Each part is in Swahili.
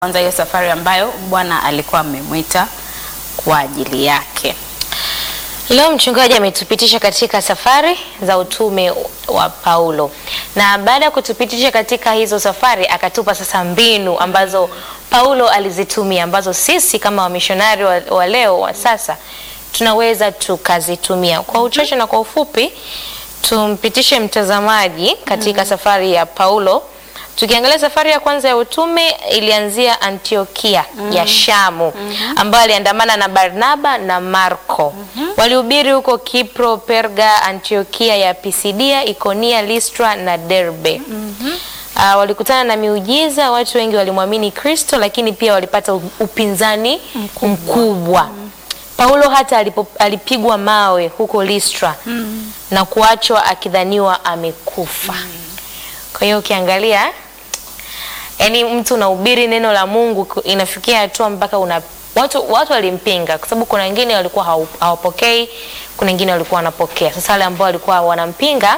kwanza hiyo safari ambayo Bwana alikuwa amemwita kwa ajili yake. Leo mchungaji ametupitisha katika safari za utume wa Paulo, na baada ya kutupitisha katika hizo safari akatupa sasa mbinu ambazo Paulo alizitumia ambazo sisi kama wamishonari wa, wa leo wa sasa tunaweza tukazitumia. Kwa uchache na kwa ufupi, tumpitishe mtazamaji katika safari ya Paulo. Tukiangalia safari ya kwanza ya utume ilianzia Antiokia ya Shamu ambayo aliandamana na Barnaba na Marko. Walihubiri huko Kipro, Perga, Antiokia ya Pisidia, Ikonia, Listra na Derbe. Ah, walikutana na miujiza, watu wengi walimwamini Kristo, lakini pia walipata u- upinzani mkubwa. Paulo hata alipo, alipigwa mawe huko Listra na kuachwa akidhaniwa amekufa. Kwa hiyo ukiangalia, yani mtu unahubiri neno la Mungu ku- inafikia hatua mpaka una watu, watu walimpinga kwa sababu kuna wengine walikuwa hau- hawapokei, kuna wengine walikuwa wanapokea. Sasa wale ambao walikuwa wanampinga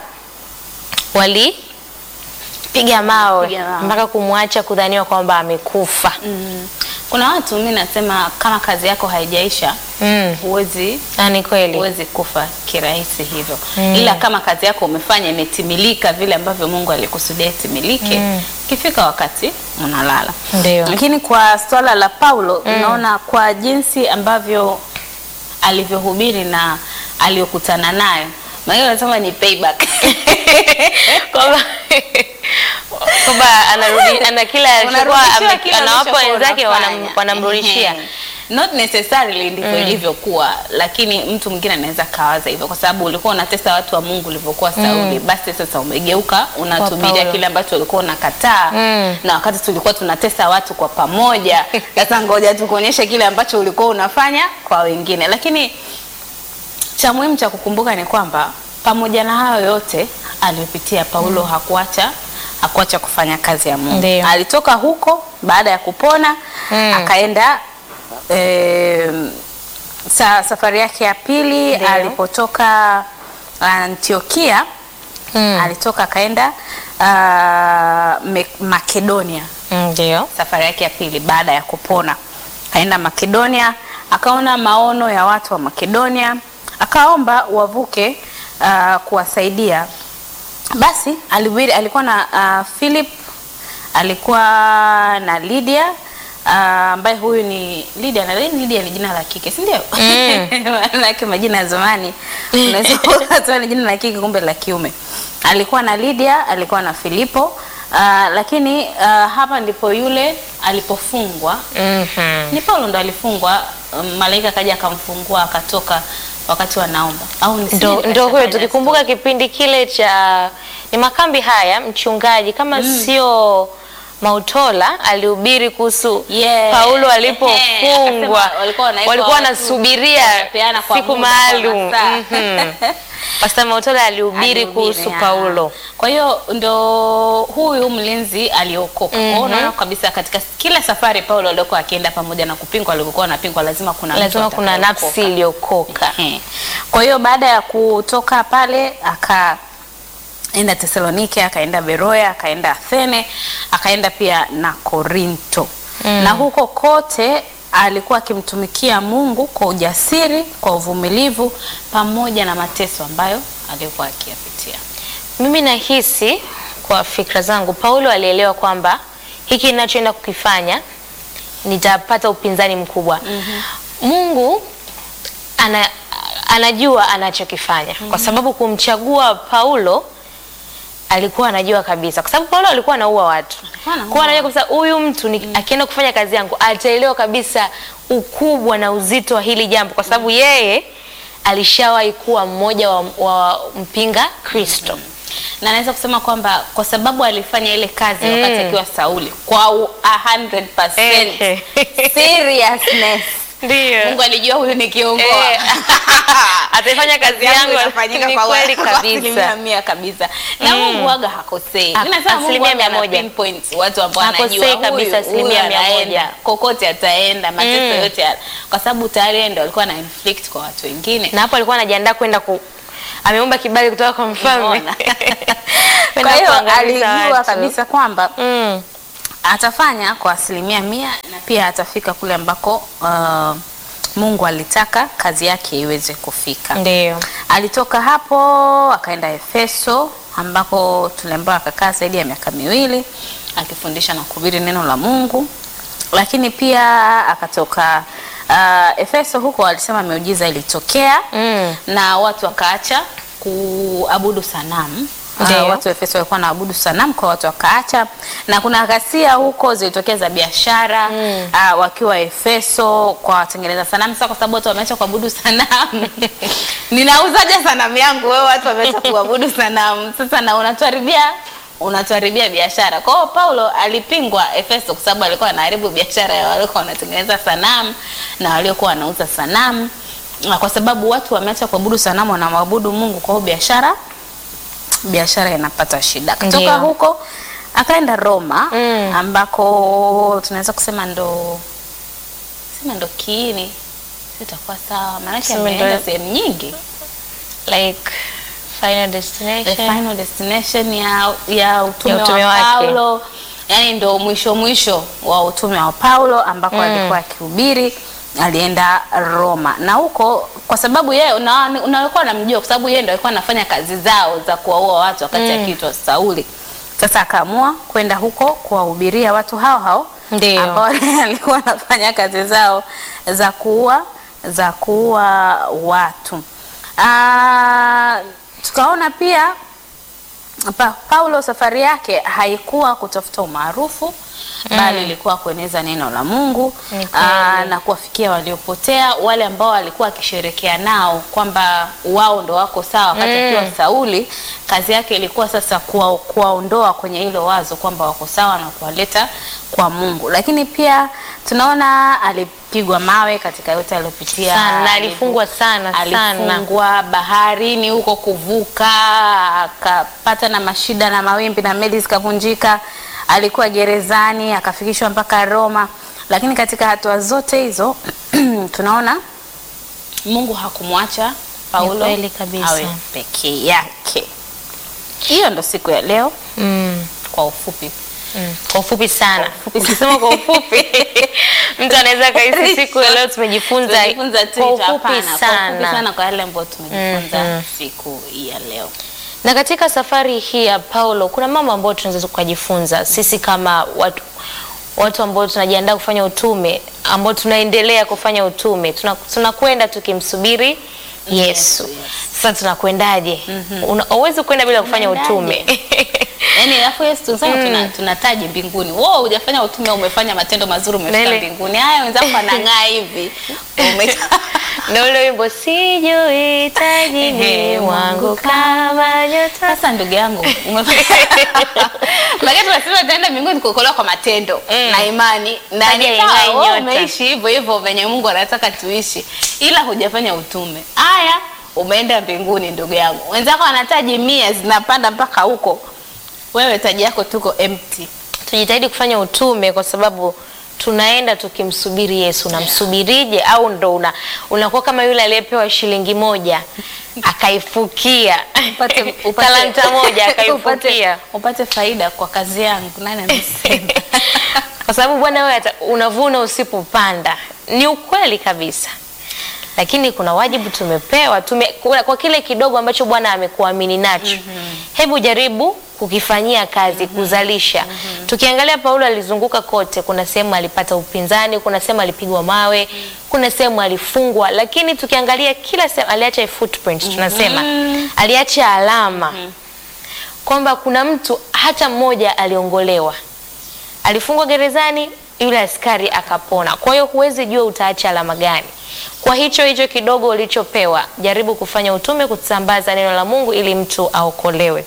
walipiga mawe Piga mawe. mpaka kumwacha kudhaniwa kwamba amekufa. Mm. Kuna watu mimi nasema kama kazi yako haijaisha Mm. huwezi Na ni kweli. huwezi kufa kirahisi hivyo, ila kama kazi yako umefanya imetimilika vile ambavyo Mungu alikusudia itimilike, ikifika wakati unalala. Ndio. Lakini kwa swala la Paulo unaona kwa jinsi ambavyo alivyohubiri na aliyokutana nayo, maana anasema ni payback kwamba kwamba anarudi ana kila alichokuwa Unarudishiwa ame- kile anawapa ulichokuwa wenzake unafanya. wanam- wanamrudishia. Ehe. Not necessarily ndivyo ilivyokuwa, lakini mtu mwingine anaweza kawaza hivyo, kwa sababu ulikuwa unatesa watu wa Mungu ulivyokuwa Sauli. Basi sasa umegeuka unatumilia Paulo. kile ambacho ulikuwa unakataa, Mm. na wakati tulikuwa tunatesa watu kwa pamoja. Sasa ngoja tukuonyeshe kile ambacho ulikuwa unafanya kwa wengine, lakini cha muhimu cha kukumbuka ni kwamba pamoja na hayo yote aliyopitia Paulo hakuacha hakuacha kufanya kazi ya Mungu. Ndio. Alitoka huko baada ya kupona Mm. akaenda em, sa, safari yake ya pili Ndio. alipotoka Antiokia Mm. alitoka akaenda ah, Me- Makedonia Ndio. safari yake ya pili baada ya kupona akaenda Makedonia, akaona maono ya watu wa Makedonia, akaomba wavuke uh, kuwasaidia. Basi alihubiri, alikuwa na uh, Philip, alikuwa na Lydia uh, ambaye huyu ni Lydia na Lydia ni jina la kike, si ndio? Mm. Maanake majina ya zamani unaweza kuwa ni jina la kike kumbe la kiume. Alikuwa na Lydia, alikuwa na Filipo uh, lakini uh, hapa ndipo yule alipofungwa Mhm. ni Paulo ndo alifungwa. Um, malaika akaja akamfungua akatoka wakati wanaomba, au ni Ndo, ndo huyo tukikumbuka kipindi kile cha ni makambi haya, mchungaji kama sio Mautola alihubiri kuhusu Yeah. Paulo Ehe, alipofungwa, akasema walikuwa wanaweka walikuwa watu, wanasubiria wanapeana kwa siku muda, kwa maalum. masaa. Mhm. Pastor Mautola alihubiri Alihubiri, kuhusu ya. Paulo. Kwa hiyo ndo huyu mlinzi aliokoka. Kwa hiyo unaona kabisa katika kila safari Paulo aliokuwa akienda pamoja na kupingwa, alivyokuwa anapingwa, lazima kuna mtu Lazima kuna atakayeokoka. nafsi iliyokoka. Ehe. Kwa hiyo baada ya kutoka pale akaenda Tesalonike, akaenda Beroya, akaenda Athene, akaenda pia na Korinto. Na huko kote alikuwa akimtumikia Mungu kwa ujasiri, kwa uvumilivu pamoja na mateso ambayo alikuwa akiyapitia. Mimi nahisi kwa fikra zangu, Paulo alielewa kwamba hiki ninachoenda kukifanya nitapata upinzani mkubwa. Mungu ana, anajua anachokifanya kwa sababu kumchagua Paulo alikuwa anajua kabisa, kwa sababu Paulo alikuwa anaua watu, Alikuwa anaua kwa anajua kabisa huyu mtu ni, akienda kufanya kazi yangu ataelewa kabisa ukubwa na uzito wa hili jambo, kwa sababu yeye alishawahi kuwa mmoja wa, wa mpinga Kristo. na naweza kusema kwamba kwa sababu alifanya ile kazi Mm. wakati akiwa Sauli kwa u- a 100% Ehe. seriousness. Ndio. Mungu alijua huyu ni kiongozi. Eh, ataifanya kazi yangu inafanyika ni kwa kweli kwa asilimia kabisa. mia kabisa. Na Mungu waga hakosei. Ha- Mimi nasema Mungu asilimia waga mia ana moja. pinpoint watu ambao Hakosei anajua huyu kabisa, asilimia huyu mia moja. anaenda, kokote ataenda mateso Mm. yote ya- kwa sababu tayari yeye ndo alikuwa na inflict kwa watu wengine. Na hapo alikuwa anajiandaa kwenda ku ameomba kibali kutoka kwa mfalme. Umeona? Kwenda Kwa hiyo kuangamiza alijua watu. kabisa kwamba Mm. atafanya kwa asilimia mia na pia atafika kule ambako uh, Mungu alitaka kazi yake iweze kufika. Ndio. Alitoka hapo akaenda Efeso ambako tuliambiwa akakaa zaidi ya miaka miwili akifundisha na kuhubiri neno la Mungu, lakini pia akatoka uh, Efeso huko alisema miujiza ilitokea Mm. na watu wakaacha kuabudu sanamu. Ndio. Uh, watu wa Efeso walikuwa wanaabudu sanamu kwa watu wakaacha, na kuna ghasia huko zilitokea za biashara Mm. uh, wakiwa Efeso kwa watengeneza sanamu. Sasa kwa sababu watu wameacha kuabudu sanamu, ninauzaje sanamu yangu? Wewe watu wameacha kuabudu sanamu, sasa na unatuharibia unatuharibia biashara. Kwa hiyo Paulo alipingwa Efeso kwa sababu alikuwa anaharibu biashara ya waliokuwa wanatengeneza sanamu na waliokuwa wanauza sanamu, na kwa sababu watu wameacha kuabudu sanamu wanamwabudu Mungu, kwa hiyo biashara biashara inapata shida. Kutoka Ndio. huko akaenda Roma Mm. ambako tunaweza kusema ndo sema ndo kiini, sitakuwa sawa, maanake Sema ndo- ameenda sehemu nyingi Like final the destination. final destination ya, ya utume, Ya utume wa wake. Paulo yani ndo mwisho mwisho wa utume wa Paulo ambako alikuwa akihubiri alienda Roma na huko kwa sababu yeye una- unakuwa namjua kwa sababu yeye ndo alikuwa anafanya kazi zao za kuwaua watu wakati akiitwa Sauli. Sasa akaamua kwenda huko kuwahubiria watu hao hao Ndio. ambao alikuwa anafanya kazi zao za kuua za kuua watu. Ah, tukaona pia pa, Paulo safari yake haikuwa kutafuta umaarufu bali ilikuwa kueneza neno la Mungu Ni kweli. aa, na kuwafikia waliopotea, wale ambao alikuwa akisherekea nao kwamba wao ndo wako sawa wakati Mm. akiwa Sauli. Kazi yake ilikuwa sasa kuwa- kuwaondoa kwenye hilo wazo kwamba wako sawa na kuwaleta kwa Mungu, lakini pia tunaona alipigwa mawe katika yote aliyopitia, Sana, na alivu- alifungwa sana, sana. alifungwa baharini huko kuvuka, akapata na mashida na mawimbi na meli zikavunjika. Alikuwa gerezani akafikishwa mpaka Roma, lakini katika hatua zote hizo tunaona Mungu hakumwacha Paulo kweli kabisa. awe peke yake. Hiyo ndo siku ya leo Mm. kwa ufupi. Mm. Kwa ufupi sana. ufupi. Ukisema kwa ufupi mtu anaweza kahisi siku ya leo tumejifunza Tumejifunza tu kwa hicho, ufupi hapana, kwa ufupi sana. sana kwa yale ambayo tumejifunza Mhm. siku ya leo. Na katika safari hii ya Paulo kuna mambo ambayo tunaweza tukajifunza sisi kama watu watu ambao tunajiandaa kufanya utume, ambao tunaendelea kufanya utume, tuna- tunakwenda tukimsubiri Yesu. yes. Sasa tunakwendaje? Una- Huwezi kwenda bila kufanya utume. Yaani alafu Yesu tunasema tuna tunataji mbinguni. Wewe hujafanya utume umefanya matendo mazuri umefika Nele. mbinguni. Haya wenzako wanang'aa hivi. Ume na ule wimbo sijui tajini Ehe, wangu kama nyota. Sasa ndugu yangu umefanya. Lakini tunasema tutaenda mbinguni kuokolewa kwa matendo Mm. na imani na Taji ni sawa, haing'ai wewe nyota. umeishi hivyo hivyo venye Mungu anataka tuishi. Ila hujafanya utume. Haya umeenda mbinguni ndugu yangu. Wenzako wanataji mia zinapanda mpaka huko. Wewe taji yako tuko empty. Tujitahidi kufanya utume kwa sababu tunaenda tukimsubiri Yesu. Unamsubirije? Au ndo una unakuwa kama yule aliyepewa shilingi moja akaifukia upate, upate talanta moja akaifukia upate, upate faida kwa kazi yangu. Nani amesema? kwa sababu bwana wewe ata- unavuna usipopanda. Ni ukweli kabisa, lakini kuna wajibu tumepewa tume, kwa, kwa kile kidogo ambacho Bwana amekuamini nacho hebu jaribu kukifanyia kazi kuzalisha. Tukiangalia Paulo alizunguka kote, kuna sehemu alipata upinzani, kuna sehemu alipigwa mawe, kuna sehemu alifungwa, lakini tukiangalia kila sehemu aliacha a footprint, tunasema aliacha alama kwamba kuna mtu hata mmoja aliongolewa alifungwa gerezani, yule askari akapona. Kwa hiyo huwezi jua utaacha alama gani. Kwa hicho hicho kidogo ulichopewa, jaribu kufanya utume, kusambaza neno la Mungu ili mtu aokolewe.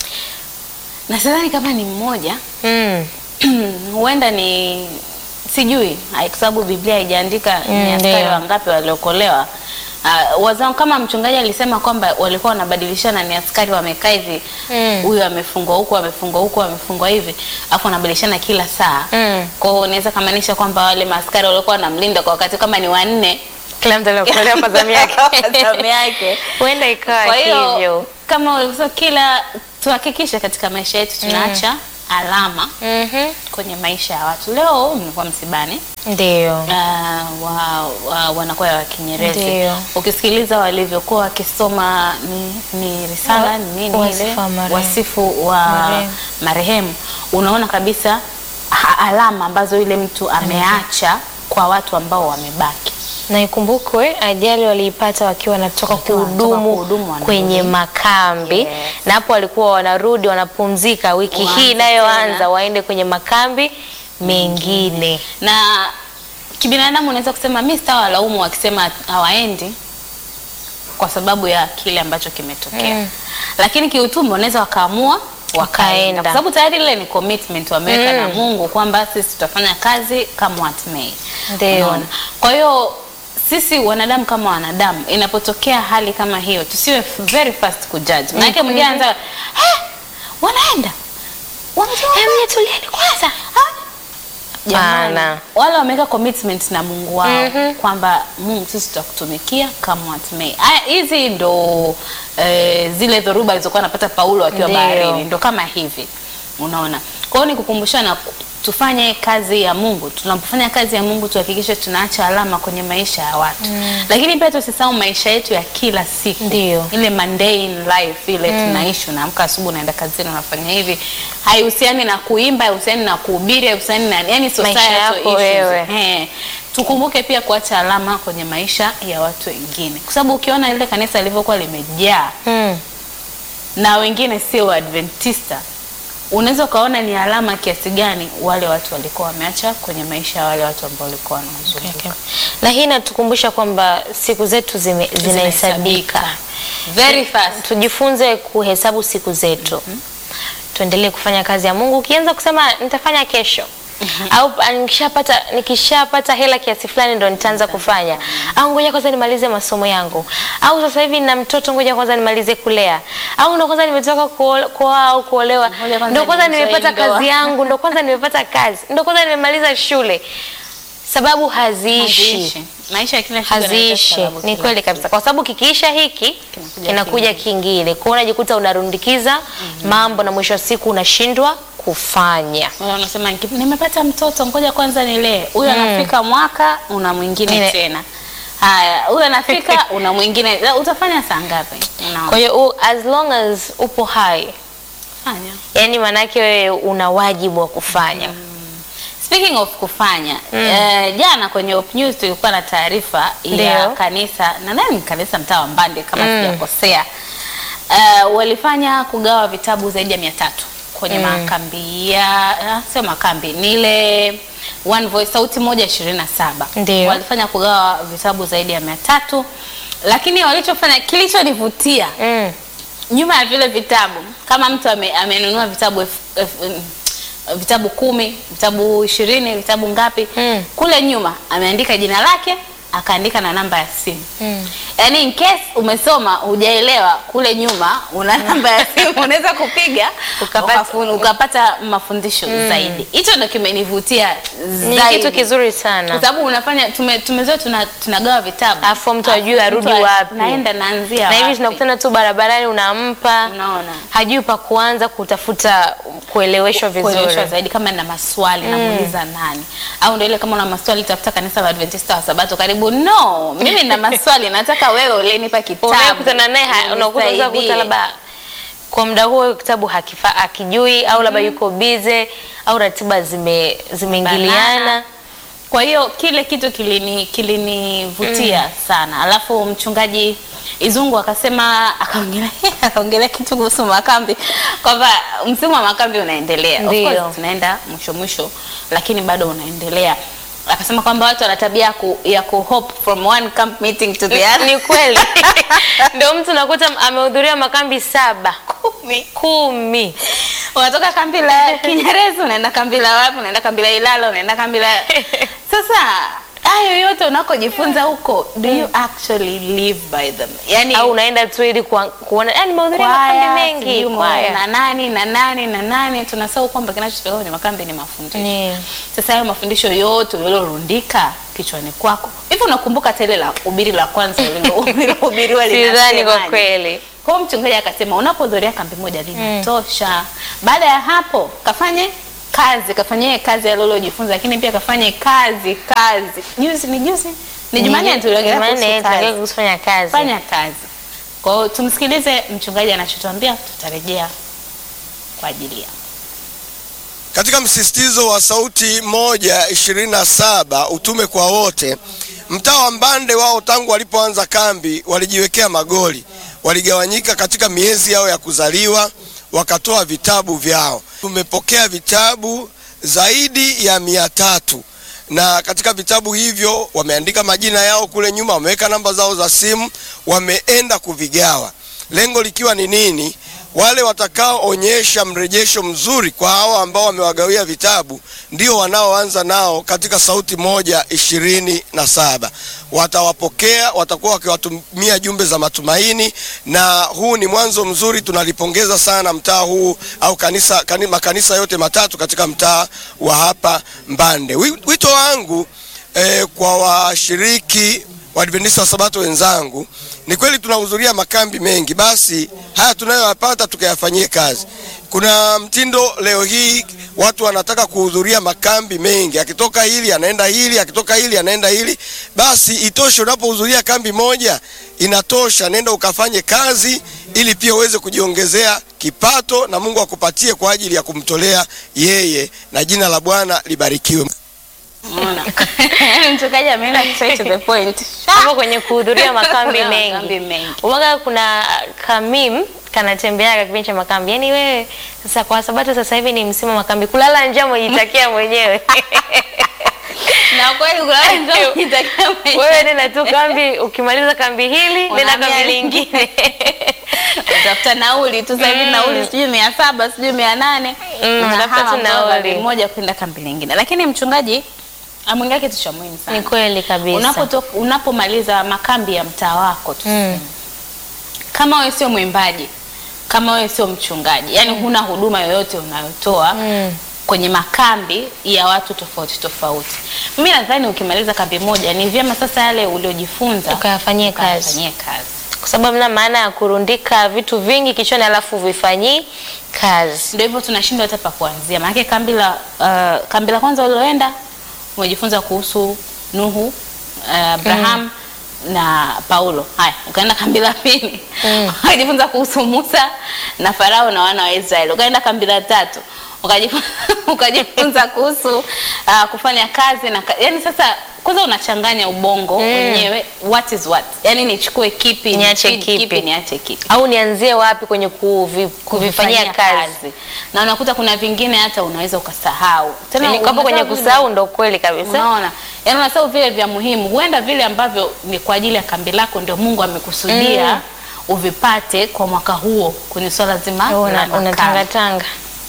na sidhani kama ni mmoja Mm. huenda ni sijui, hai- kwa sababu Biblia haijaandika Mm, ni askari ndio. wangapi waliokolewa. Uh, wazao kama mchungaji alisema kwamba walikuwa wanabadilishana, ni askari wamekaa hivi, Mm. huyu amefungwa huku, amefungwa huku, amefungwa hivi, afu wanabadilishana kila saa. Mm. Kwa hiyo unaweza kamaanisha kwamba wale maaskari waliokuwa wanamlinda kwa wakati kama ni wanne Kila mtu aliokolewa kwa zamu yake. Kwa zamu yake. Huenda ikawa Kwa hiyo hivyo. kama ulivyosema, kila tuhakikishe katika maisha yetu tunaacha alama Mhm. kwenye maisha ya watu. Leo nilikuwa msibani Ndio. uh, wa, wa, wanakwaya wa Kinyerezi. Ndio. Ukisikiliza walivyokuwa wakisoma ni, ni risala Wa- ni nini ile wasifu wa marehemu. wasifu wa Marehemu. marehemu, unaona kabisa ha- alama ambazo yule mtu ameacha kwa watu ambao wamebaki. Na ikumbukwe ajali waliipata wakiwa wanatoka Wakiwa wanatoka kuhudumu kuhudumu, wanarudi. kwenye makambi Yes. na hapo walikuwa wanarudi wanapumzika, wiki Waanze hii inayoanza tena. waende kwenye makambi mengine. na kibinadamu unaweza kusema mi sitawalaumu wakisema hawaendi kwa sababu ya kile ambacho kimetokea Mm. lakini kiutume wanaweza wakaamua Wakaenda. wakaenda kwa sababu tayari ile ni commitment wameweka Mm. na Mungu kwamba sisi tutafanya kazi kama what may. Ndio. Unaona? Kwa hiyo sisi wanadamu kama wanadamu inapotokea hali kama hiyo tusiwe very fast kujudge. Maana yake mwingine anaanza "Eh, wanaenda wametoka Emne, tulieni kwanza. Jamani, Hapana. wale wameweka commitment na Mungu wao Mhm. kwamba Mungu sisi tutakutumikia kama what may. Haya, hizi ndo eh, zile dhoruba alizokuwa anapata Paulo akiwa Ndio. baharini, ndo kama hivi, unaona. Kwa hiyo ni kukumbushana ku- tufanye kazi ya Mungu. Tunapofanya kazi ya Mungu tuhakikishe tunaacha alama kwenye maisha ya watu, lakini pia tusisahau maisha yetu ya kila siku, Ndio. ile mundane life ile tunaishi. Unaamka asubuhi, unaenda kazini, unafanya hivi, haihusiani na kuimba, haihusiani na kuhubiri, haihusiani na yani societal yako issues. wewe. Eh, tukumbuke pia kuacha alama kwenye maisha ya watu wengine, kwa sababu ukiona ile kanisa lilivyokuwa limejaa Mm. na wengine sio Adventista, unaweza ukaona ni alama kiasi gani wale watu walikuwa wameacha kwenye maisha ya wale watu ambao walikuwa wanazunguka. Okay. Na hii inatukumbusha kwamba siku zetu zime- zinahesabika. very fast. Tujifunze kuhesabu siku zetu. Tuendelee kufanya kazi ya Mungu. Ukianza kusema nitafanya kesho au ah, nikishapata nikishapata hela kiasi fulani ndo nitaanza kufanya, au ngoja kwanza nimalize masomo yangu, au sasa hivi na mtoto, ngoja kwanza nimalize kulea, au ndo kwanza nimetoka kuo- kuoa au kuolewa, Ngoja kwanza ndo kwanza nienjoy nimepata ndoa. kazi yangu, ndo kwanza nimepata kazi, ndo kwanza nimemaliza shule. Sababu haziishi Haziishi. Maisha ya kila siku yanaleta haziishi. sababu Ni kila kweli siku. kabisa, kwa sababu kikiisha hiki Kinakuja kinakuja kingine, kwa hiyo unajikuta unarundikiza mambo na mwisho wa siku unashindwa kufanya. Wala unasema "Niki- nimepata mtoto, ngoja kwanza nilee. Huyu anafika mwaka, una mwingine Ile- tena. Haya, huyu anafika, una mwingine. Na Utafanya saa ngapi? Unaona? Kwa hiyo u- as long as upo hai, Fanya. yani maanake wewe una wajibu wa kufanya. Speaking of kufanya eh, jana kwenye Op News tulikuwa na taarifa ya Ndio. kanisa nadhani ni kanisa mtaa wa Mbande kama sijakosea. Eh, walifanya kugawa vitabu zaidi ya mia tatu kwenye makambi ya ah, sio makambi ni ile One Voice sauti moja ishirini na saba Ndio. walifanya kugawa vitabu zaidi ya mia tatu lakini walichofanya kilichonivutia Mm. nyuma ya vile vitabu kama mtu ame, amenunua vitabu elfu- elfu- mm, vitabu kumi vitabu ishirini vitabu ngapi Mm. kule nyuma ameandika jina lake akaandika na namba ya simu Mm. yaani in case umesoma hujaelewa kule nyuma una namba ya simu unaweza kupiga Ukapata- ukapata, ukapata mafundisho zaidi hicho ndo kimenivutia Ni zaidi kitu kizuri kwa sana. sababu unafanya tume, tumezoea tuna, tunagawa vitabu Alafu mtu ajue arudi Mtu a- wapi. naenda naanzia Na hivi wapi. tunakutana tu barabarani, unampa Unaona. hajui pa kuanza kutafuta kueleweshwa kueleweshwa vizuri. zaidi kama na maswali namuuliza nani au ndio ile kama una maswali tafuta kanisa la Adventista wa Sabato karibu no mimi na maswali nataka wewe ulenipa kitabu unayekutana naye ha- unakuta unaweza unisaidie. kukuta labda kwa muda huo kitabu hakifa akijui au labda yuko bize au ratiba zime zimeingiliana. Banana. Kwa hiyo kile kitu kilini kilinivutia sana. Alafu mchungaji Izungu akasema akaongelea akaongelea kitu kuhusu makambi kwamba msimu wa makambi unaendelea. Of Ndio. course tunaenda mwisho mwisho lakini bado unaendelea. Akasema kwamba watu wana tabia ya ku, ya ku hop from one camp meeting to the other. Ni kweli ndio mtu nakuta amehudhuria makambi saba Kumi. kumi. unatoka kambi la Kinyerezi unaenda kambi la wapi, unaenda kambi la Ilala, unaenda kambi la sasa. Hayo yote unakojifunza huko, do you actually live by them? Yani au unaenda tu ili kuwa- kuona yani nimehudhuria makambi kwaya, mengi sijui mo- kwaya. na nani na nani na nani, tunasahau kwamba kinachotokea kwenye makambi ni mafundisho. Ni. Sasa hayo mafundisho yote ulilorundika kichwani kwako, hivi unakumbuka hata ile la ubiri la kwanza ulilohubiriwa Sidhani kwa linasemaje? kweli. Kwa hiyo mchungaji akasema unapohudhuria kambi moja linatosha. Baada ya hapo kafanye kazi, kafanyie kazi yale uliojifunza, lakini pia kafanye kazi kazi. Juzi ni juzi ni Jumanne tuliongelea kuhusu Jumanne kazi. tunaongea kuhusu kufanya kazi. Fanya kazi. Kwa hiyo tumsikilize mchungaji anachotuambia, tutarejea kwa ajili ya Katika msisitizo wa sauti moja ishirini na saba utume kwa wote, mtaa wa Mbande wao tangu walipoanza kambi walijiwekea magoli, waligawanyika katika miezi yao ya kuzaliwa, wakatoa vitabu vyao. Tumepokea vitabu zaidi ya mia tatu na katika vitabu hivyo wameandika majina yao kule nyuma, wameweka namba zao za simu, wameenda kuvigawa, lengo likiwa ni nini? Wale watakaoonyesha mrejesho mzuri kwa hawa ambao wamewagawia vitabu ndio wanaoanza nao katika sauti moja ishirini na saba. Watawapokea, watakuwa wakiwatumia jumbe za matumaini, na huu ni mwanzo mzuri. Tunalipongeza sana mtaa huu au kanisa, kani, makanisa yote matatu katika mtaa wa hapa Mbande. Wi- Wito wangu eh, kwa washiriki Waadventista wa Sabato wenzangu, ni kweli tunahudhuria makambi mengi, basi haya tunayoyapata tukayafanyie kazi. Kuna mtindo leo hii watu wanataka kuhudhuria makambi mengi, akitoka hili anaenda hili, akitoka hili anaenda hili. Basi itoshe, unapohudhuria kambi moja inatosha, nenda ukafanye kazi ili pia uweze kujiongezea kipato na Mungu akupatie kwa ajili ya kumtolea yeye, na jina la Bwana libarikiwe. Unaona? mchungaji ameenda straight to the point. hapo kwenye kuhudhuria makambi Makambi mengi. mengi. Uwaga kuna kamim kanatembeaga kipindi cha makambi. Yaani wewe sasa kwa sabato sasa hivi ni msimu wa makambi. Kulala njaa umejitakia mwenyewe. Na kweli kulala njaa unajitakia mwenyewe. Wewe nenda tu kambi, ukimaliza kambi hili nenda Unahamia kambi lingine. lingine. Utafuta nauli tu sasa hivi nauli sijui mia saba sijui mia nane Mm, Unahama unatafuta tu kutoka kambi nauli. moja kwenda kambi lingine. Lakini mchungaji ameongea kitu cha muhimu sana. Ni kweli kabisa. Unapotoka unapomaliza makambi ya mtaa wako tu Mm. kama wewe sio mwimbaji, kama wewe sio mchungaji, yani huna huduma yoyote unayotoa Mm. kwenye makambi ya watu tofauti tofauti, mimi nadhani ukimaliza kambi moja ni vyema sasa yale uliojifunza Ukayafanyie kazi. ukayafanyie kazi. Kwa sababu mna maana ya kurundika vitu vingi kichwani alafu vifanyii kazi. Ndio hivyo tunashindwa hata pa kuanzia, maanake kambi la uh, kambi la kwanza uliloenda umejifunza kuhusu Nuhu, uh, Abraham na Paulo. Haya, ukaenda kambi la pili Mm. ukajifunza kuhusu Musa na Farao na wana wa Israeli. Ukaenda kambi la tatu ukajifunza, ukajifunza kuhusu uh, kufanya kazi na ka, yani sasa kwanza unachanganya ubongo wenyewe what is what, yani nichukue kipi Niache nichukue kipi. niache kipi Au nianzie wapi kwenye kuvi, kuvifanyia kazi? na unakuta kuna vingine hata unaweza ukasahau tena. Yaani, Hapo kwenye unasahau vile- kusahau ndo kweli kabisa. Unaona, yaani unasahau vile vya muhimu, huenda vile ambavyo ni kwa ajili ya kambi lako ndio Mungu amekusudia Mm. uvipate kwa mwaka huo kwenye swala zima la Una- makambi. unatangatanga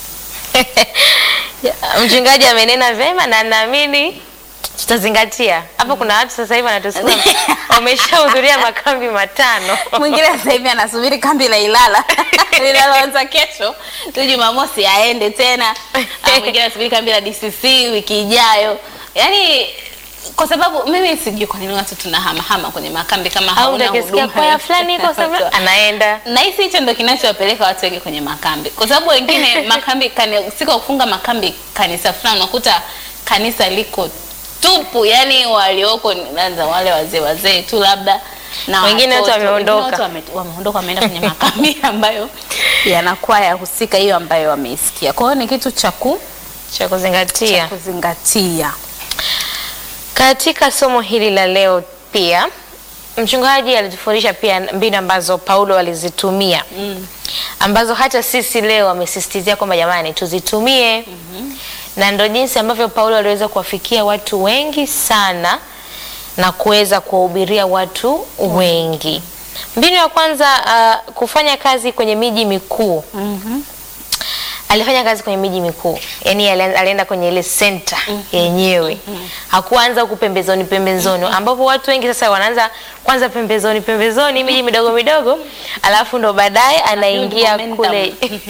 mchungaji amenena vema na naamini tutazingatia hapo. Kuna watu sasa hivi wanatusikia wameshahudhuria makambi matano. Mwingine sasa hivi anasubiri kambi la Ilala linaloanza kesho tu Jumamosi aende tena. Ah, Mwingine anasubiri kambi la DCC wiki ijayo, yaani kwa sababu mimi sijui kwa nini watu tunahamahama kwenye makambi kama Au hauna utakisikia huduma kwaya yoyote. fulani iko sasa anaenda Nahisi hicho ndo kinachowapeleka watu wengi kwenye makambi, kwa sababu wengine makambi kani, siku ya kufunga makambi kanisa fulani unakuta kanisa liko tupu, yani walioko ni labda wale wazee wazee tu labda na Wengine wote watoto. wameondoka. Wengine wote wame- wameondoka wameenda kwenye makambi ambayo yanakuwa yahusika hiyo ambayo wameisikia. Kwa hiyo ni kitu cha ku- cha cha kuzingatia kuzingatia. katika somo hili la leo. Pia mchungaji alitufundisha pia mbinu ambazo Paulo alizitumia ambazo hata sisi leo amesisitizia kwamba jamani tuzitumie na ndo jinsi ambavyo Paulo aliweza kuwafikia watu wengi sana na kuweza kuwahubiria watu wengi. Mbinu ya kwanza uh, kufanya kazi kwenye miji mikuu. Alifanya kazi kwenye miji mikuu, yaani ali- alienda kwenye ile center yenyewe, hakuanza huku pembezoni pembezoni, ambapo watu wengi sasa wanaanza kwanza pembezoni pembezoni, miji midogo midogo, alafu ndo baadaye anaingia momentum. kule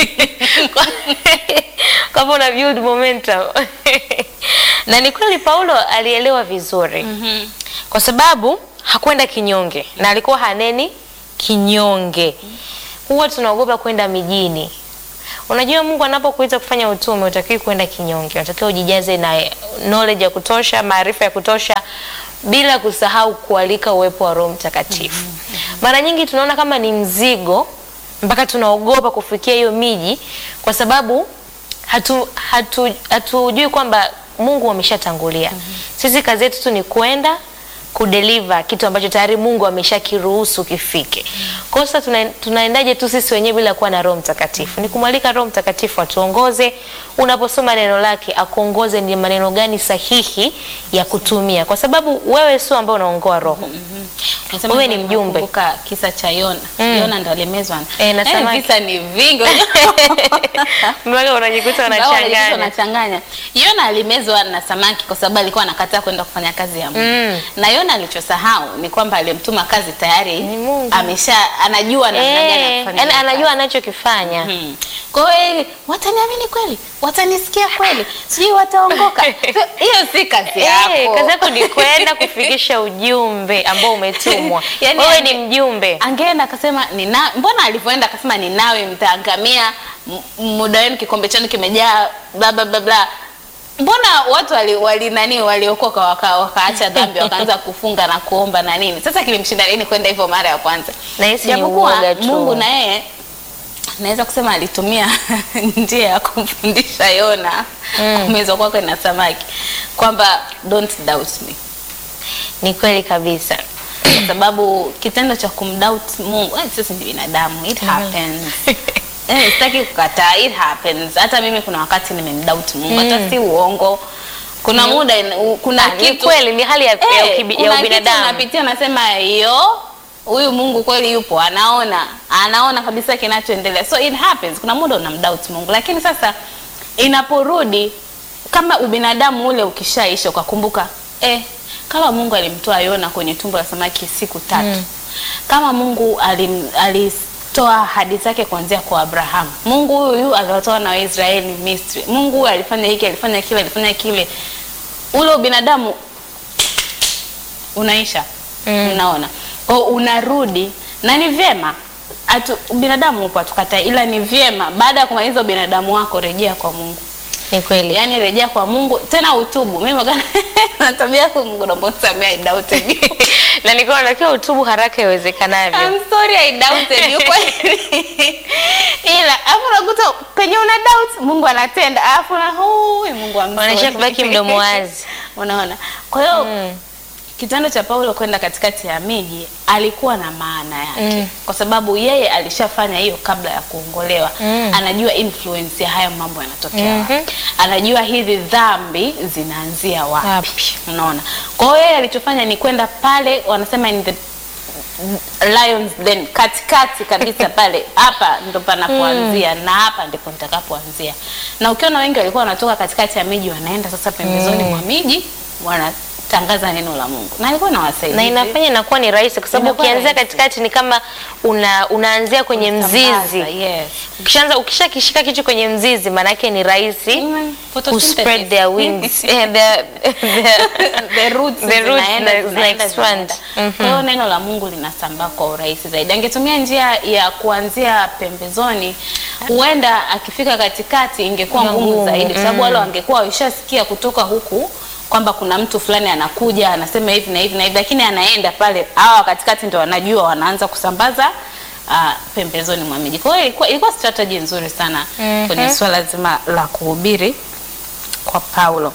kwa hivyo una build momentum na ni kweli Paulo alielewa vizuri kwa sababu hakwenda kinyonge na alikuwa haneni kinyonge. huwa tunaogopa kwenda mijini. Unajua, Mungu anapokuita kufanya utume, utakiwi kwenda kinyonge, unatakiwa ujijaze na knowledge ya kutosha, maarifa ya kutosha, bila kusahau kualika uwepo wa Roho Mtakatifu. Mara nyingi tunaona kama ni mzigo, mpaka tunaogopa kufikia hiyo miji, kwa sababu hatu hatu hatujui kwamba Mungu ameshatangulia. Sisi kazi yetu tu ni kwenda kudeliver kitu ambacho tayari Mungu ameshakiruhusu kifike. Kwa hiyo sasa tuna, tunaendaje tu sisi wenyewe bila kuwa na Roho Mtakatifu? Ni kumwalika Roho Mtakatifu atuongoze. Unaposoma neno lake akuongoze ni maneno gani sahihi ya kutumia, kwa sababu wewe sio ambao unaongoa roho. Nasema Wewe ni kwamba mjumbe. nakumbuka kisa cha Yona. Mm. Yona ndo alimezwa. Eh, na Yaani samaki. visa ni vingi. Mpaka unajikuta Ingawa unajikuta unachanganya. unachanganya. Yona alimezwa na samaki kwa sababu alikuwa anakataa kwenda kufanya kazi ya Mungu. Mm. Na Yona alichosahau ni kwamba aliyemtuma kazi tayari Ni Mungu. amesha anajua namna gani ya Eh, kufanya. yaani hiyo anajua kazi. anachokifanya. Mhm. Kwa hiyo eh, wataniamini kweli? Watanisikia kweli? Sijui wataongoka. Hiyo si kazi yako. Eh, kazi yako ni kwenda kufikisha ujumbe ambao umetumwa. Yaani Wewe ange- ni mjumbe. angeenda akasema nina mbona alivyoenda akasema ninawe mtaangamia m- muda wenu kikombe chenu kimejaa bla bla bla bla mbona watu wali, wali nani waliokoka waka, wakaacha dhambi wakaanza kufunga na kuomba na nini sasa kilimshinda nini kwenda hivyo mara ya kwanza Nahisi ni Japokuwa uoga tu. mungu na yeye naweza kusema alitumia njia ya kumfundisha yona Mm. kumezwa kwake na samaki kwamba don't doubt me Ni kweli kabisa. kwa sababu kitendo cha kumdoubt Mungu, eh, sisi ni binadamu, it happens. Eh, sitaki kukataa, it happens. Hata mimi kuna wakati nimemdoubt Mungu, hata si uongo. Kuna muda in- u- kuna Ah, ni kitu kweli ni hali ya, ya, Eh, ukibi- kuna ya kitu ubinadamu. unapitia unasema yo huyu Mungu kweli yupo, anaona anaona kabisa kinachoendelea, so it happens. Kuna muda unamdoubt Mungu, lakini sasa inaporudi kama ubinadamu ule ukishaisha, ukakumbuka eh, kama Mungu alimtoa Yona kwenye tumbo la samaki siku tatu kama Mungu alim, alitoa ahadi zake kuanzia kwa Abrahamu, Mungu huyu huyu aliwatoa na Waisraeli Misri, Mungu huyu alifanya hiki, alifanya kile, alifanya kile, ule ubinadamu unaisha Mm. unaona kwao unarudi na ni vyema atu binadamu upo atukatai ila ni vyema baada ya kumaliza ubinadamu wako rejea kwa mungu Ni kweli. yaani rejea kwa mungu tena utubu mimi magana na tabia yako mungu naomba unisamehe, I doubted you. na nilikuwa natakiwa utubu haraka iwezekanavyo. I'm sorry I doubted you kweli. ila alafu unakuta penye una doubt mungu anatenda alafu na hui mungu I'm Wanaishia sorry. kubaki mdomo wazi. unaona kwa hiyo Mm. kitendo cha Paulo kwenda katikati ya miji alikuwa na maana yake Mm. kwa sababu yeye alishafanya hiyo kabla ya kuongolewa Mm. anajua influence ya haya mambo yanatokea Mhm. wapi anajua hizi dhambi zinaanzia wapi, Wapi. unaona kwa hiyo yeye alichofanya ni kwenda pale wanasema in the lions den katikati kabisa pale hapa ndo panapoanzia na hapa ndipo nitakapoanzia na ukiona wengi walikuwa wanatoka katikati ya miji wanaenda sasa pembezoni mwa miji wanatangaza neno la Mungu na alikuwa nawasaidia na inafanya inakuwa ni rahisi kwa sababu Inakuwa ukianzia rahisi. katikati ni kama una, unaanzia kwenye mzizi. yes. Ukishaanza ukishakishika kitu kwenye mzizi, maana yake ni rahisi Mm, ku photosynthesis. spread their wings eh, their, their, the roots The roots zinaenda, zina- zinaenda, zina-expand. zinaenda. Kwa hiyo neno la Mungu linasambaa kwa urahisi zaidi. Angetumia njia ya kuanzia pembezoni, huenda akifika katikati ingekuwa ngumu Ngumu, zaidi, kwa sababu mm. wale wangekuwa washasikia kutoka huku kwamba kuna mtu fulani anakuja anasema hivi na hivi na hivi, lakini anaenda pale, hawa katikati ndio wanajua, wanaanza kusambaza uh, pembezoni mwa miji. Kwa hiyo ilikuwa, ilikuwa strategy nzuri sana Mhm. kwenye swala zima la kuhubiri kwa Paulo.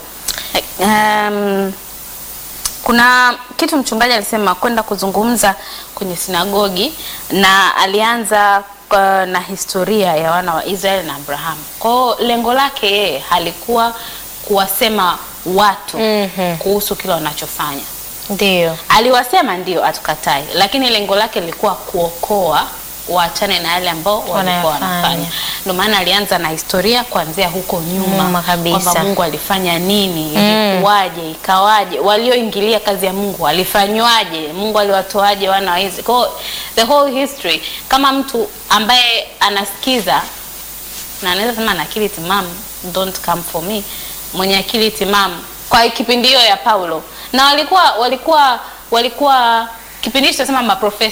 Um, kuna kitu mchungaji alisema kwenda kuzungumza kwenye sinagogi na alianza uh, na historia ya wana wa Israeli na Abrahamu. Kwa hiyo lengo lake yeye halikuwa kuwasema watu Mhm. kuhusu kile wanachofanya. ndio Aliwasema ndio, atukatai, lakini lengo lake lilikuwa kuokoa waachane na yale ambao walikuwa Wanayafanya. wanafanya. Ndio maana alianza na historia kuanzia huko nyuma, Nyuma kabisa. kwamba Mungu alifanya nini, Mm. ilikuwaje, ikawaje, walioingilia kazi ya Mungu walifanywaje, Mungu aliwatoaje wana wa Israeli. Kwa hiyo the whole history, kama mtu ambaye anasikiza na anaweza sema ana akili timamu, don't come for me, mwenye akili timamu kwa kipindi hiyo ya Paulo, na walikuwa walikuwa walikuwa kipindi hicho tunasema maprofesa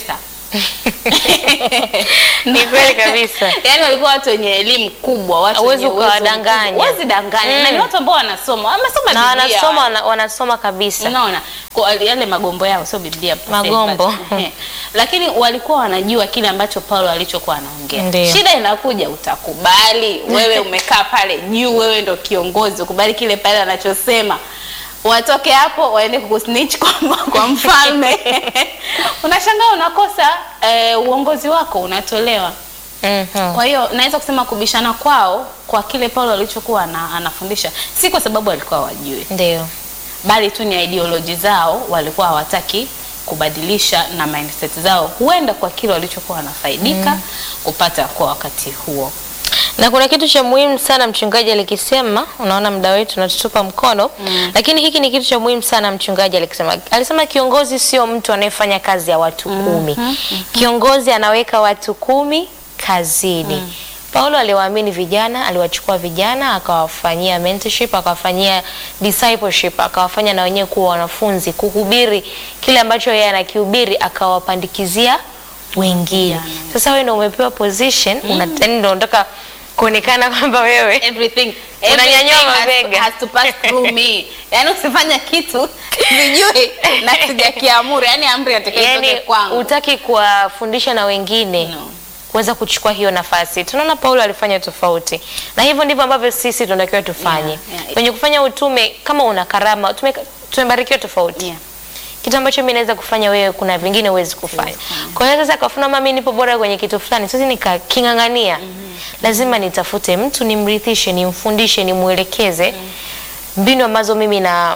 Ni kweli kabisa. Yaani walikuwa watu wenye elimu kubwa, watu Hauwezi wenye uwezo ukawadanganya. mkubwa. Huwezi danganya. Mm. Na ni watu ambao wanasoma. Wamesoma na Biblia. wanasoma wana, wanasoma kabisa Unaona, kwa yale magombo yao sio Biblia per se, Magombo. but, eh, lakini walikuwa wanajua kile ambacho Paulo alichokuwa anaongea. Ndio. Shida inakuja, utakubali wewe umekaa pale juu, wewe ndo kiongozi, ukubali kile pale anachosema watoke hapo waende kukusnitch kwa, kwa mfalme unashangaa unakosa eh, uongozi wako unatolewa. Mhm. Kwa hiyo naweza kusema kubishana kwao kwa kile Paulo alichokuwa ana, anafundisha si kwa sababu walikuwa wajue ndio bali tu ni ideology zao walikuwa hawataki kubadilisha na mindset zao, huenda kwa kile walichokuwa wanafaidika kupata kwa wakati huo. na kuna kitu cha muhimu sana mchungaji alikisema, unaona muda wetu unatutupa mkono lakini hiki ni kitu cha muhimu sana mchungaji alikisema. Alisema kiongozi sio mtu anayefanya kazi ya watu kumi. Kiongozi anaweka watu kumi kazini. Paulo aliwaamini vijana, aliwachukua vijana akawafanyia mentorship, akawafanyia discipleship, akawafanya na wenyewe kuwa wanafunzi, kuhubiri kile ambacho yeye anakihubiri, akawapandikizia wengine. Sasa wewe ndio umepewa position, una yaani ndio unataka kuonekana kwamba wewe Everything, Unanyanyua everything has to- mabega. has to pass through me. Yaani usifanya kitu sijui na sijakiamuru, yani amri inatakiwa itoke yani kwangu. utaki kuwafundisha na wengine No. kuweza kuchukua hiyo nafasi. Tunaona Paulo alifanya tofauti, na hivyo ndivyo ambavyo sisi tunatakiwa tufanye Yeah, yeah. kwenye kufanya utume. Kama una karama, tume- tumebarikiwa tofauti Yeah. kitu ambacho mimi naweza kufanya wewe, kuna vingine huwezi kufanya. Kwa hiyo sasa kafuna mama, mimi nipo bora kwenye kitu fulani, sasa nikaking'ang'ania, lazima nitafute mtu nimrithishe, nimfundishe, nimwelekeze mbinu ambazo mimi na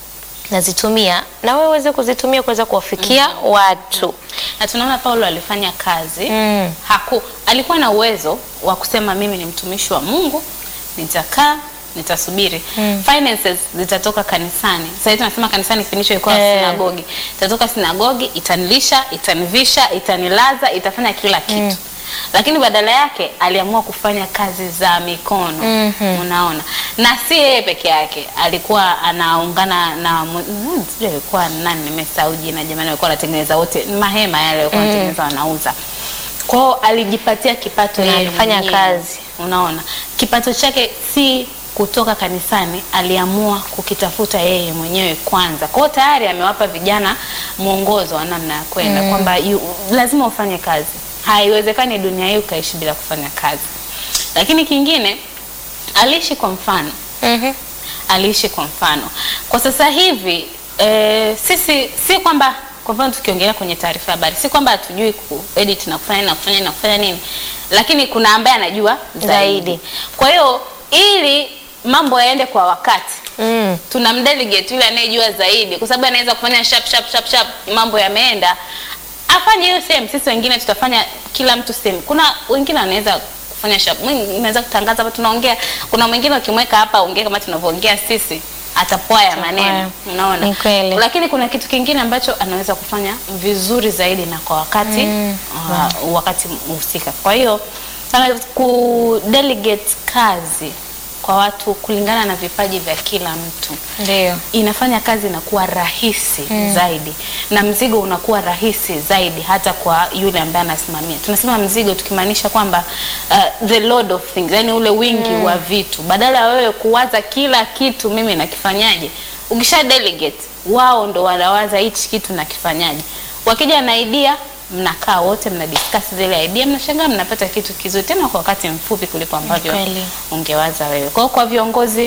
nazitumia na wewe uweze kuzitumia kuweza kuwafikia watu. na tunaona Paulo alifanya kazi Mm. haku alikuwa na uwezo wa kusema mimi ni mtumishi wa Mungu, nitakaa nitasubiri finances zitatoka kanisani. Sasa hivi tunasema kanisani kipindi hicho ilikuwa Eh. sinagogi, itatoka sinagogi, itanilisha, itanivisha, itanilaza, itafanya kila kitu lakini badala yake aliamua kufanya kazi za mikono unaona, na si yeye peke yake, alikuwa anaungana na mu- mm, sijui alikuwa nani, nimesahau jina jamani, alikuwa anatengeneza wote mahema yale alikuwa anatengeneza wanauza kwao, alijipatia kipato Na yeye alifanya mwenyewe. kazi. Unaona, kipato chake si kutoka kanisani, aliamua kukitafuta yeye mwenyewe kwanza. Kwa hiyo tayari amewapa vijana mwongozo wa namna ya kwenda kwamba yu- lazima ufanye kazi. Haiwezekani dunia hii ukaishi bila kufanya kazi. Lakini kingine, aliishi kwa mfano Mhm. aliishi kwa mfano. Kwa sasa hivi e, sisi si kwamba kwa mfano tukiongelea kwenye taarifa ya habari, si kwamba hatujui kuedit na kufanya nini na kufanya nini na kufanya nini, lakini kuna ambaye anajua zaidi. Zaidi. Kwa hiyo ili mambo yaende kwa wakati Mm. tuna mdelegate yule anayejua zaidi, kwa sababu anaweza kufanya sharp sharp sharp sharp, mambo yameenda, afanye hiyo sehemu. Sisi wengine tutafanya kila mtu sehemu. Kuna wengine wanaweza kufanya sharp, mwingine anaweza kutangaza hapa tunaongea. Kuna mwingine ukimweka hapa ongea kama tunavyoongea sisi, atapwaya maneno, unaona. Ni kweli. Lakini kuna kitu kingine ambacho anaweza kufanya vizuri zaidi na kwa wakati uh, wakati husika. Kwa hiyo sana ku delegate kazi kwa watu kulingana na vipaji vya kila mtu Ndio. inafanya kazi inakuwa rahisi zaidi na mzigo unakuwa rahisi zaidi hata kwa yule ambaye anasimamia. Tunasema mzigo tukimaanisha kwamba uh, the load of things, yani ule wingi wa vitu, badala ya wewe kuwaza kila kitu mimi nakifanyaje, ukisha delegate, wao ndo wanawaza hichi kitu nakifanyaje. Wakija na idea mnakaa wote mna discuss zile idea, mnashangaa mnapata kitu kizuri tena kwa wakati mfupi kuliko ambavyo Kweli. ungewaza wewe. Kwa hiyo kwa viongozi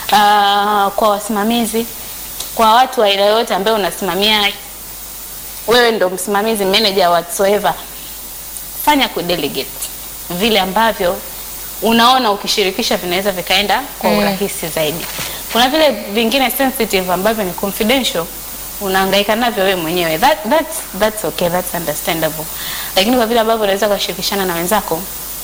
uh, kwa wasimamizi, kwa watu wa aina yoyote ambaye unasimamia, wewe ndo msimamizi, manager whatsoever, fanya kudelegate vile ambavyo unaona ukishirikisha vinaweza vikaenda kwa urahisi zaidi. Kuna vile vingine sensitive ambavyo ni confidential unahangaika navyo wewe mwenyewe. That, that's, that's okay, that's understandable. Lakini kwa vile ambavyo unaweza kushirikishana na wenzako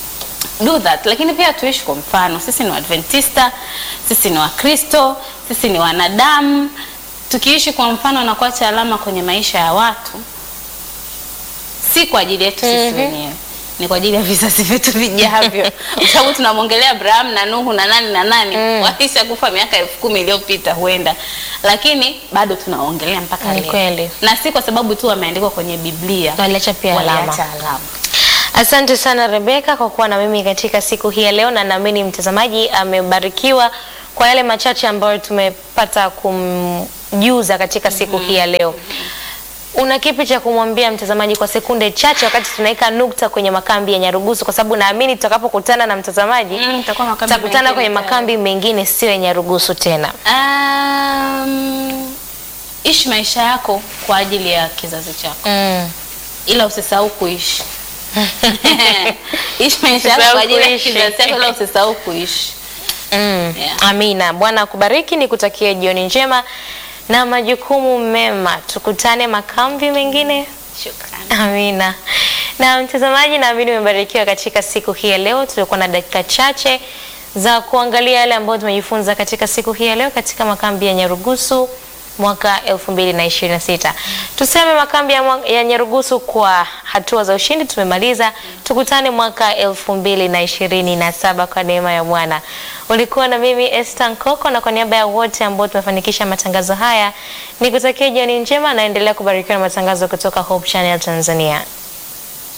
do that. Lakini pia tuishi kwa mfano. Sisi ni Waadventista, sisi ni Wakristo, sisi ni wanadamu. Tukiishi kwa mfano na kuacha alama kwenye maisha ya watu, si kwa ajili yetu sisi Mhm. wenyewe, ni kwa ajili ya vizazi vyetu vijavyo, kwa sababu tunamwongelea Abraham na Nuhu na nani na nani mm. waisha kufa miaka elfu kumi iliyopita huenda, lakini bado tunaongelea mpaka Ni leo, kweli. na si kwa sababu tu wameandikwa kwenye Biblia, Waliacha pia alama. waliacha alama. Asante sana Rebeka kwa kuwa na mimi katika siku hii ya leo, na naamini mtazamaji amebarikiwa kwa yale machache ambayo tumepata kumjuza katika siku hii ya leo. Una kipi cha kumwambia mtazamaji kwa sekunde chache, wakati tunaweka nukta kwenye makambi ya Nyarugusu, kwa sababu naamini tutakapokutana na mtazamaji Mm, tutakuwa makambi tutakutana mengine kwenye tayari. makambi mengine sio ya Nyarugusu tena. Um, ishi maisha yako kwa ajili ya kizazi chako, Mm. ila usisahau kuishi. Ishi maisha yako Usisahau kwa ajili ya kuishi. kizazi chako, ila usisahau kuishi. Mm. Yeah. Amina. Bwana akubariki, nikutakie jioni njema na majukumu mema. Tukutane makambi mengine. Shukrani. Amina. Na mtazamaji, naamini umebarikiwa katika siku hii ya leo. Tulikuwa na dakika chache za kuangalia yale ambayo tumejifunza katika siku hii ya leo katika makambi ya Nyarugusu mwaka 2026. Tuseme makambi ya, mwa- ya Nyarugusu kwa hatua za ushindi tumemaliza. Tukutane mwaka 2027 kwa neema ya Bwana. Ulikuwa na mimi Esther Nkoko, na kwa niaba ya wote ambao tumefanikisha matangazo haya nikutakia jioni njema, naendelea kubarikiwa na matangazo kutoka Hope Channel Tanzania.